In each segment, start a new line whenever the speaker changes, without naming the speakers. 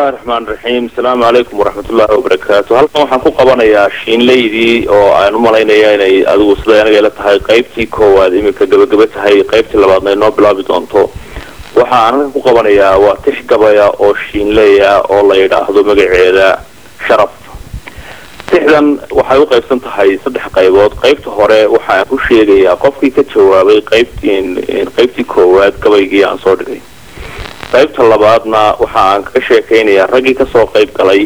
bismillahi raxmaan raxiim asalaamu calaykum waraxmatullaahi wabarakaatu halkan waxaan ku qabanayaa shiinleydii oo aan u malaynaya inay adigu siday anaga ila tahay qaybtii koowaad iminka gabagaba tahay qaybtii labaadna inoo bilaabi doonto waxa aan halkan ku qabanayaa waa tix gabaya oo shiinleya oo la yidhaahdo magaceeda sharaf tixdan waxay u qaybsan tahay saddex qaybood qaybta hore waxaan ku sheegayaa qofkii ka jawaabay qaybtii qaybtii koowaad gabaygii aan soo dhigay qaybta labaadna waxa aan kaga sheekaynayaa raggii kasoo qayb galay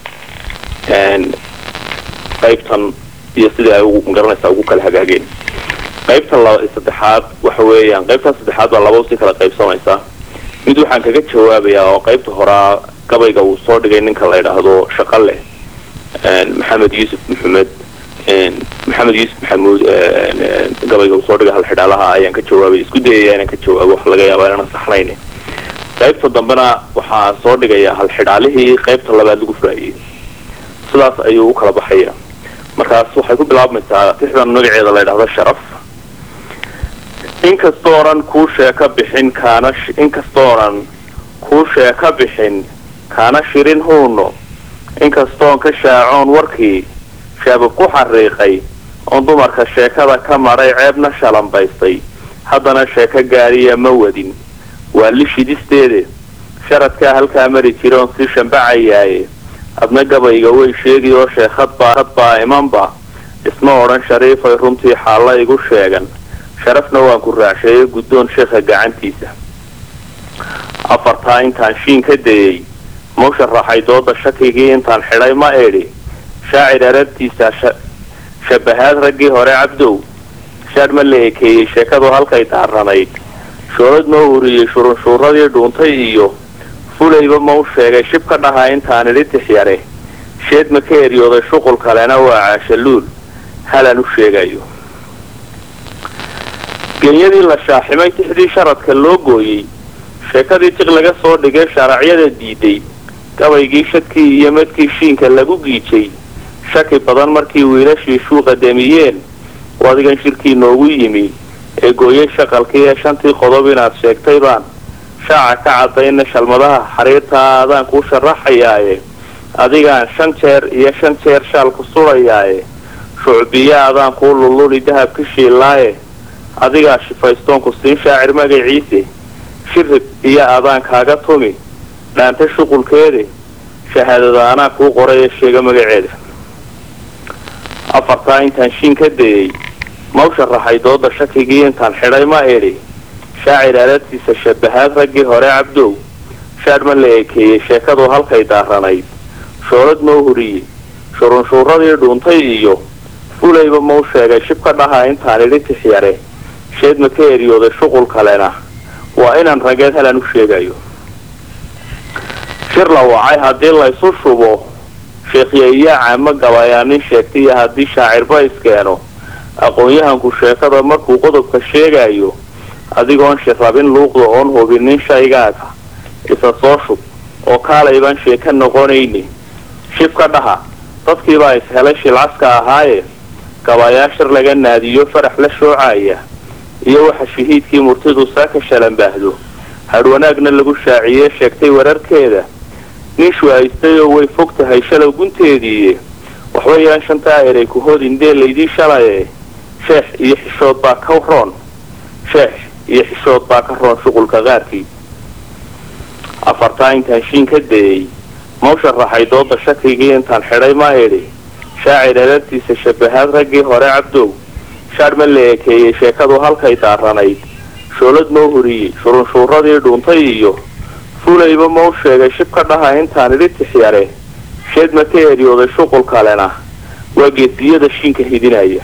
qaybtan iyo sidai ay magaranaysaa ugu kala hagaageen qaybta saddexaad waxa weeyaan qaybtaas saddexaad baa laba si kala qaybsamaysa mid waxaan kaga jawaabayaa oo qaybta horaa gabayga uu soo dhigay ninka la yidhaahdo shaqale maxamed yuusuf maxamed maxamed yuusuf maxamuud gabayga uu soo dhigay halxidhaalaha ayaan ka jawaabay isku dayaya inaan ka jawaabo waxa laga yaabaa inaan saxnayn qaybta dambena waxaa soo dhigayaa halxidhaalihii qaybta labaad lagu furaayey sidaas ayuu u kala baxaya markaas waxay ku bilaabmaysaa tixdan magaceeda la ydhahdo sharaf inkastoo dhan kuu sheeka bixin kaana inkastoo dhan kuu sheeka bixin kaana shirin huuno inkastoon ka shaacoon warkii shaabab ku xariiqay oon dumarka sheekada ka maray ceebna shalambaystay haddana sheeko gaariya ma wadin waa li shidisteede sharadkaa halkaa mari jira oon sii shambacayaaye adna gabayga way sheegi oo sheekhadbaa hadbaa imanba isma odhan shariifay runtii xaalla igu sheegan sharafna waan ku raacsheeye guddoon sheekha gacantiisa afartaa intaan shiin ka dayey mau sharaxay dooda shakigii intaan xidhay ma edhi shaacir arabtiisa shabahaad raggii hore cabdow shaadh ma la ekeeyey sheekadu halkay daaranayd shoolad noo uriyey shurunshuuradii dhuuntay iyo fulayba mau sheegay shib ka dhaha intaan idhi tixyare sheed ma ka eryooday shuqul kalena waa caashaluul halaan u sheegayo genyadii la shaaximay tixdii sharadka loo gooyey sheekadii tiq laga soo dhigay shaaracyada diiday gabaygii shadkii iyo madkii shiinka lagu giijay shaki badan markii wiilashii shuuqa damiyeen wadigan shirkii noogu yimi ee gooyay shaqalkii ee shantii qodob inaad sheegtay baan shaaca ka cadayna shalmadaha xariirtaa adaan kuu sharaxayaaye adigaan shan jeer iyo shan jeer shaal ku sudhayaaye shucbiya adaan kuu lulluli dahabka shiilaaye adigaa shifaystoonku siin shaacir magaciise shirib iyo adaan kaaga tumi dhaanta shuqulkeede shahaadada anaa kuu qoray ee sheega magaceeda afartaa intaan shiin ka dayey mau sharaxay dooda shakigii intaan xidhay ma edhi shaacir arabtiisa shabahaad raggii hore cabdow shaadh ma la ekeeyey sheekadu halkay daaranayd shoolad mau huriyey shurunshuuradii dhuuntay iyo fulayba mau sheegay shib ka dhaha intaan idhi tixyare sheed ma ka eryooday shuqul kalena waa inaan rageed halaan u sheegayo shir la wacay haddii laysu shubo sheekhyayaa caamo gabayaa nin sheegtaiyo haddii shaacirba iskeeno aqoon-yahanku sheekada markuu qodobka sheegayo adigoon shirrabin luuqda oon hubinin shaygaaga isa soo shub oo kaalaybaan sheeka noqonayni shib ka dhaha dadkiibaa ishelay shilcaska ahaaye gabayaa shir laga naadiyo farax la shoocaya iyo waxa shahiidkii murtidu saaka shalanbaahdo hadhwanaagna lagu shaaciyee sheegtay wararkeeda nin shuhaystay oo way fog tahay shalow gunteediiye waxba yaan shantaa eray ku hodin dee laydii shalaye sheex iyo xishood baa ka roon sheex iyo xishood baa ka roon shuqulka qaarkii afartaa intaan shiin ka dayey mau sharaxay dooda shakigii intaan xidhay ma edhi shaacir arabtiisa shabahaad raggii hore cabdow shaadh ma la ekeeyey sheekadu halkay daaranayd shoolad mau huriyey shurunshuuradii dhuuntay iyo fulayba mau sheegay shib ka dhaha intaan idhi tixyare sheed ma ka eryooday shuqul kalena waa geesiyada shiinka hidinaya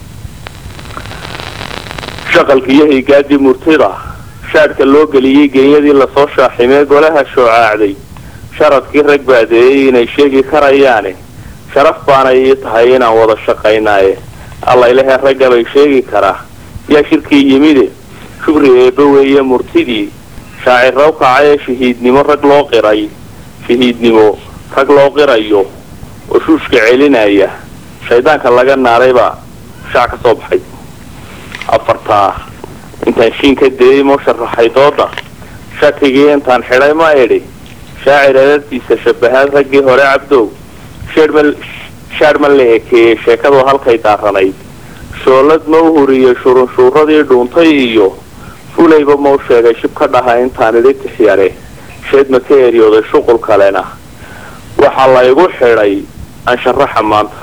shaqalkiiyo higaadii murtida shaadhka loo geliyey genyadii lasoo shaaximee golaha shoocaacday sharadkii rag baadeeyey inay sheegi karayaane sharaf baanay ii tahay inaan wada shaqaynaaye allaylahee raggabay sheegi karaa yaa shirkii yimide shubri eebba weeye murtidii shaacirraw kacay ee shahiidnimo rag loo qiray shahiidnimo rag loo qirayo oo shuushka celinaya shaydaanka laga naaraybaa shaac ka soo baxay afartaa intaan shiin ka dayey mau sharaxay dooda shakigii intaan xidhay ma idhi shaacir adartiisa shabahaad raggii hore cabdow shaadh ma la ekeeyey sheekadu halkay daaranayd shoolad ma u huriyey shurunshuuradii dhuuntay iyo fulayba mau sheegay shib ka dhaha intaan idhi tixyare sheed ma ka eryooday shuqul kalena waxaa laygu xidhay ansharaxa maanta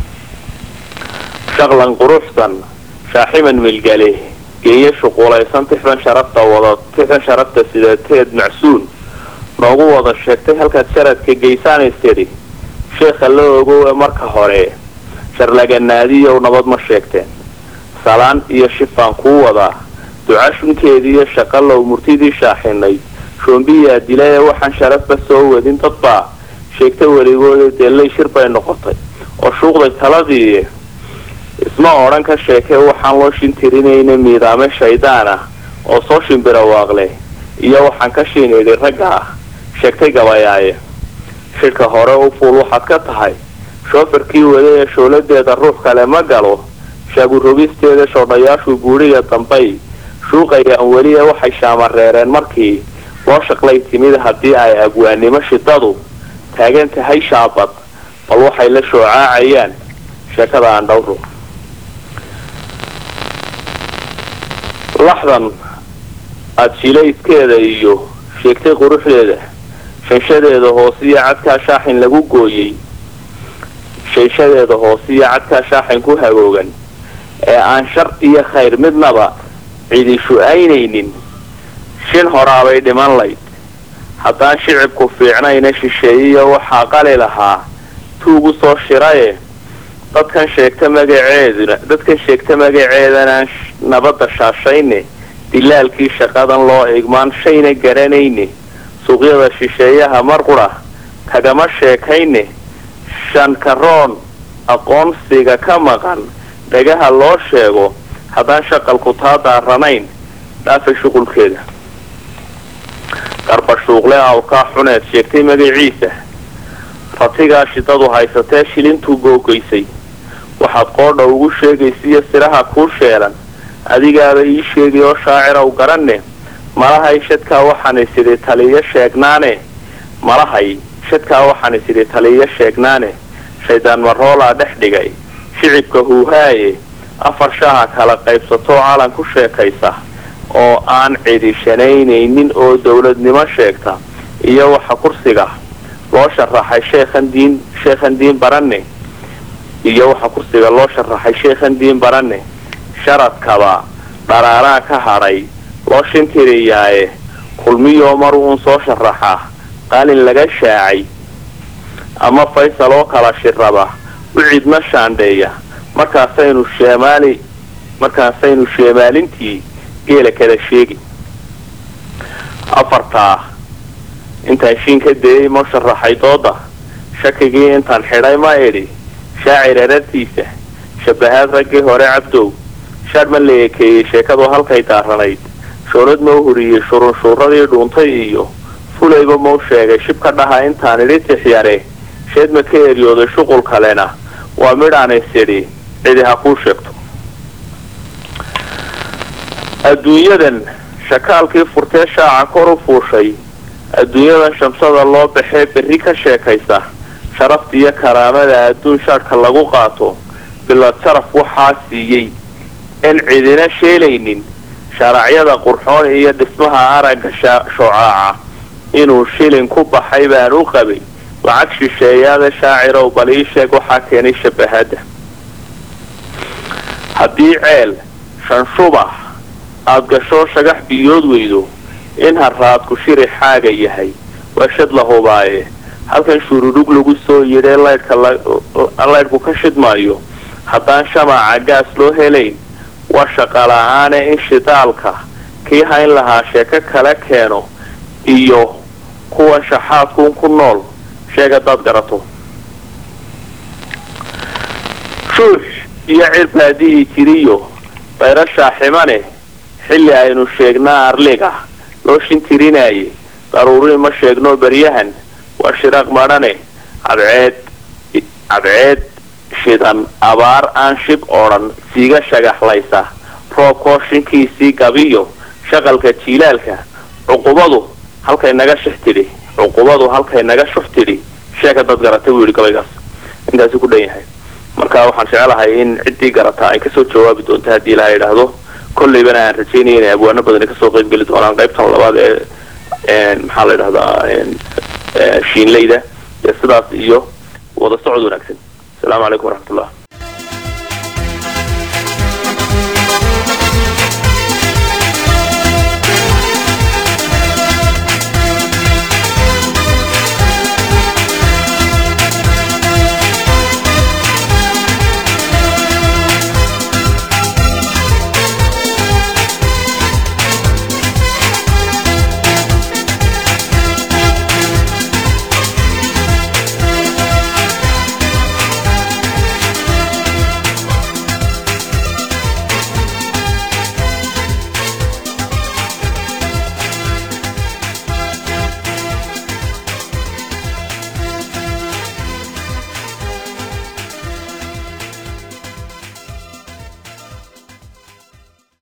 shaqlan quruxsan shaaximan milgale geeye shuquulaysan tixdan sharafta wada tixdan sharafta sidateed macsuun noogu wada sheegtay halkaad sharadka geysaanays tidhi sheekha la ogow ee marka hore sharlaganaadiyow nabad ma sheegteen salaan iyo shifaan kuu wadaa duca shunkeediiyo shaqalow murtidii shaaxinay shoombiyaa dila ee waxaan sharafba soo wadin dadbaa sheegta weligooda deellay shir bay noqotay oo shuuqday taladii isma odhan ka sheekee waxaan loo shintirinayna miidaame shaydaan ah oo soo shimbirawaaqle iyo waxaan ka shiinidhi ragga ah sheegtay gabayaaye shidhka hore u fuul waxaad ka tahay shoofarkii wada ee shooladeeda ruux kale ma galo shaagurogisteeda shoodhayaashu buudhiga dambay shuuqayaan weli ee waxay shaamareereen markii loo shaqlay timid haddii ay abwaannimo shidadu taagan tahay shaabad bal waxay la shoocaacayaan sheekada aan dhowro laxdan aada shilayskeeda iyo sheegtay quruxdeeda shanshadeeda hoosiyo cadkaa shaaxin lagu gooyey shanshadeeda hoosiyo cadkaa shaaxin ku hagoogan ee aan shar iyo khayr midnaba cidi shu-aynaynin shin horaabay dhiman layd haddaan shicibku fiicnayna shisheeyiyo waxaa qali lahaa tuugu soo shiraye dadkan sheegta magaceeduna dadkan sheegta magaceedanaan nabadda shaashayne dilaalkii shaqadan loo igmaan shayna garanayne suuqyada shisheeyaha mar qura kagama sheekayne shankaroon aqoonsiga ka maqan dhagaha loo sheego haddaan shaqalku taa daaranayn dhaafay shuqulkeeda qarbashuuqle awkaa xuneed sheegtay magaciisa ratigaa shidadu haysatee shilintuu googoysay waxaad qoodha ugu sheegaysiiyo siraha kuu sheelan adigaaba ii sheegay oo shaaciraw garanne malahay shadkaa waxaan isidhi taliyo sheegnaane malahay shadkaa waxaan isidhi taliyo sheegnaane shaydaan maroolaa dhex dhigay shicibka huuhaaye afar shaaha kala qaybsatoo calan ku sheekaysa oo aan cidishanaynaynin oo dowladnimo sheegta iyo waxa kursiga loo sharaxay sheekhan diin sheekhan diin baranne iyo waxa kursiga loo sharaxay sheekhan diin baranne sharadkaba dharaaraan ka hadhay loo shintiriyaaye kulmiyoo mar uun soo sharaxa qalin laga shaacay ama faysal oo kala shiraba u cidma shaandheeya markaasaynu sheemaali markaasaynu sheemaalintii geela kala sheegi afartaa intaan shiin ka dayay ma sharaxay dooda shakigii intaan xidhay ma idhi shaacir arartiisa shabahaad raggii hore cabdow shaadh ma la ekeeyey sheekadu halkay daaranayd shoolad mau huriyey shurunshuuradii dhuuntay iyo fulayba mau sheegay shib ka dhaha intaan idhi tixyare sheed ma ka eryooday shuqul kalena waa midhaan isidhi cidi ha kuu sheegto adduunyadan shakaalkii furtee shaaca kor u fuushay adduunyadan shamsada loo baxee berri ka sheekaysa sharafta iyo karaamada adduun shaadhka lagu qaato bilad sharaf waxaa siiyey in cidina sheelaynin sharacyada qurxoon iyo dhismaha aragga shoocaaca inuu shilin ku baxay baan u qabay lacag shisheeyaada shaacirow bal ii sheeg waxaa keenay shabahadda haddii ceel shanshubax aada gasho shagax biyood weydo in haraadku shiri xaaga yahay waa shad la hubaaye halkan shuurudhug lagu soo yidhee laydhka laydhku ka shidmaayo haddaan shamaaca gaas loo helayn waa shaqala-aane in shidaalka kii hayn lahaa sheeko kala keeno iyo kuwan shaxaadkuun ku nool sheeg haddaad garato shuux iyo cir baadihii jiriyo bayra shaaximane xilli aynu sheegnaa arliga loo shintirinaaye daruuri ma sheegno beryahan waa shiraaq madhane cadceed cadceed shidan abaar aan shib odhan siiga shagaxlaysa roobkoo shinkiisii gabiyo shaqalka jiilaalka cuqubadu halkay naga shix tidhi cuqubadu halkay naga shuf tidhi sheeka dad garatay buu yidhi gabaygaas intaasi ku dhan yahay marka waxaan jecelahay in ciddii garata ay kasoo jawaabi doonto haddii ilaha yidhaahdo kollaybana aan rajeynaya inay abwaano badani kasoo qeybgeli doonaan qaybtan labaad ee maxaa la yidhahdaa shiinleyda ee sidaas iyo wada socod wanaagsan asalaamu calaykum waraxmatullah